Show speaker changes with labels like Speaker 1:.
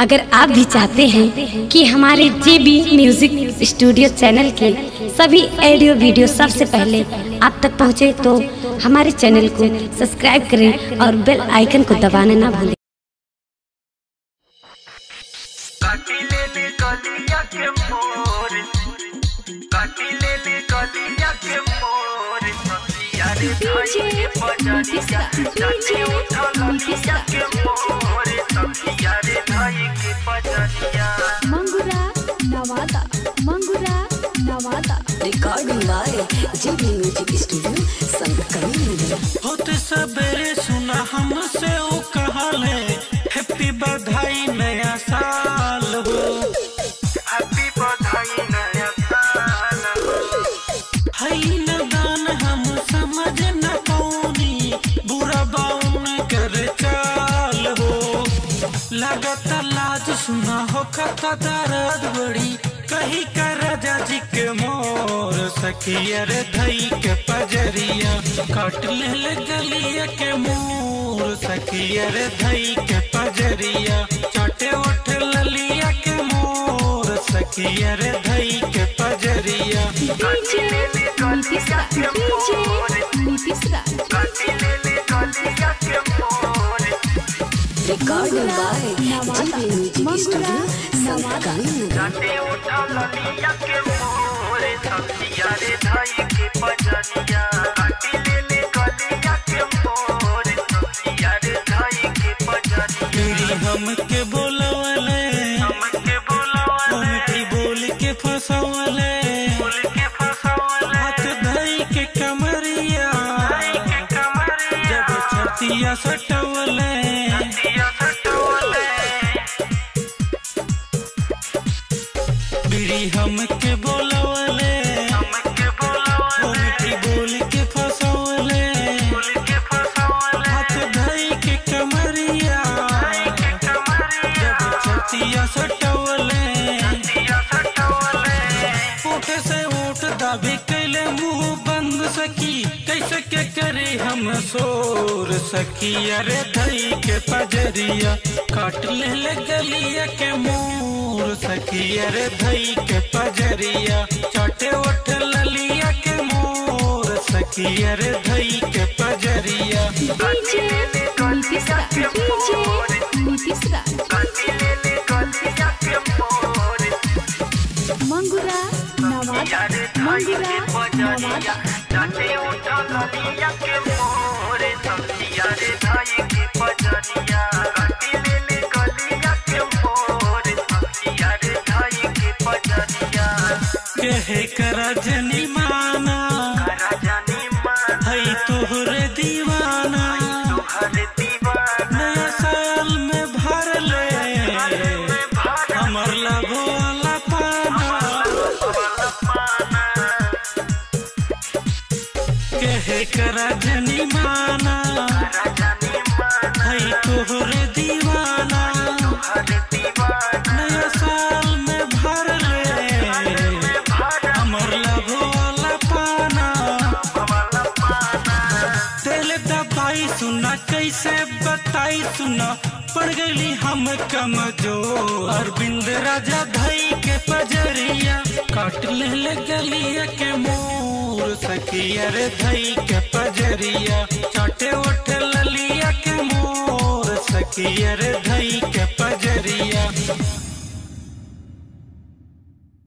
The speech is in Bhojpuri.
Speaker 1: अगर आप भी चाहते हैं कि हमारे जे बी म्यूजिक स्टूडियो चैनल के सभी ऑडियो वीडियो सबसे पहले आप तक पहुंचे तो हमारे चैनल को सब्सक्राइब करें और बेल आइकन को दबाना ना भूलें
Speaker 2: काटिले ले गलिया के मोर काटिले ले गलिया के मोर सखिया रे भाई के बजरिया जाने उठा गलिया के मोर सखिया रे भाई के बजरिया
Speaker 3: Mangura Nawada Mangura Nawada
Speaker 4: recording by JB music studio संकली
Speaker 5: होते सवेरे सुना हमसे ओ कहले हैप्पी बधाई नया साल हो
Speaker 2: हैप्पी बधाई नया साल
Speaker 5: हई न दान हम समझ न पौनी बुरा बाउन कर चाल हो लगत लाज सुना हो कथा दर्द बड़ी कही कर राजा जी के मोर सखियर धई के पजरिया काट ले ले गलिया के मोर सखियर धई के पजरिया चाटे उठ ललिया के मोर सखियर धई के पजरिया
Speaker 3: डीजे नीतीश राज डीजे नीतीश राज
Speaker 2: काटिले ले गलिया के मोर
Speaker 4: recording by JB music studio संकली
Speaker 2: जाने उठा ललिया के मोर सखिया रे भाई के बजरिया काटिले ले गलिया के मोर सखिया रे भाई के बजरिया
Speaker 5: तेरी हमके बोलवले
Speaker 2: हमके बोलावले
Speaker 5: उनकी बोल के फसवले
Speaker 2: बोल के फसावले
Speaker 5: हाथ धई के कमरिया
Speaker 2: के कमरिया
Speaker 5: जब छतिया सटवले
Speaker 2: दिया सटवले
Speaker 5: बीड़ी हमके बोलवले
Speaker 2: हमके बोलावले
Speaker 5: उनकी बोल के फसवले
Speaker 2: बोल के फसावले
Speaker 5: हाथ धई के कमरिया
Speaker 2: के कमरिया
Speaker 5: जब छतिया सटवले
Speaker 2: दिया सटवले
Speaker 5: ओठ से ओठ दाबी कैले मुंह बंद सकी कैसे के करे हम सोर सकी अरे धई के पजरिया काट ले ले गलिया के मोर सकी अरे धई के पजरिया चाटे ओठ ललिया के मोर सकी अरे धई के पजरिया
Speaker 3: डीजे नीतीश राज डीजे नीतीश राज
Speaker 2: काटिले ले गलिया के मोर
Speaker 3: मंगुरा नवादा
Speaker 2: यारे भाई
Speaker 3: मंगुरा
Speaker 2: के बजरिया
Speaker 3: नवादा
Speaker 2: जाने उठा गलिया के मोर सखिया रे भाई के बजरिया काटिले ले गलिया के मोर सखिया रे भाई के बजरिया
Speaker 5: कहे करा जनी माना
Speaker 2: राजानी मान
Speaker 5: हई तोहरे दीवाना
Speaker 2: तुहर दीवाना
Speaker 5: नया साल में भर ले हमर लभो वाला पाना
Speaker 2: वाला पाना
Speaker 5: कहे करा जनी माना
Speaker 2: राजानी मान
Speaker 5: हई तोहरे दीवाना
Speaker 2: तुहर दीवाना
Speaker 5: नया साल में भर ले हमर लभो वाला पाना
Speaker 2: वाला पाना
Speaker 5: दिल दबाई सुना कैसे बताई सुना पड़ गई हम कमजोर अरविंद राजा धई के पजरिया काट ले ले गलिया के मोर सखिया रे धई के पजरिया चाटे उठ ललिया के मोर सखिया रे धई के पजरिया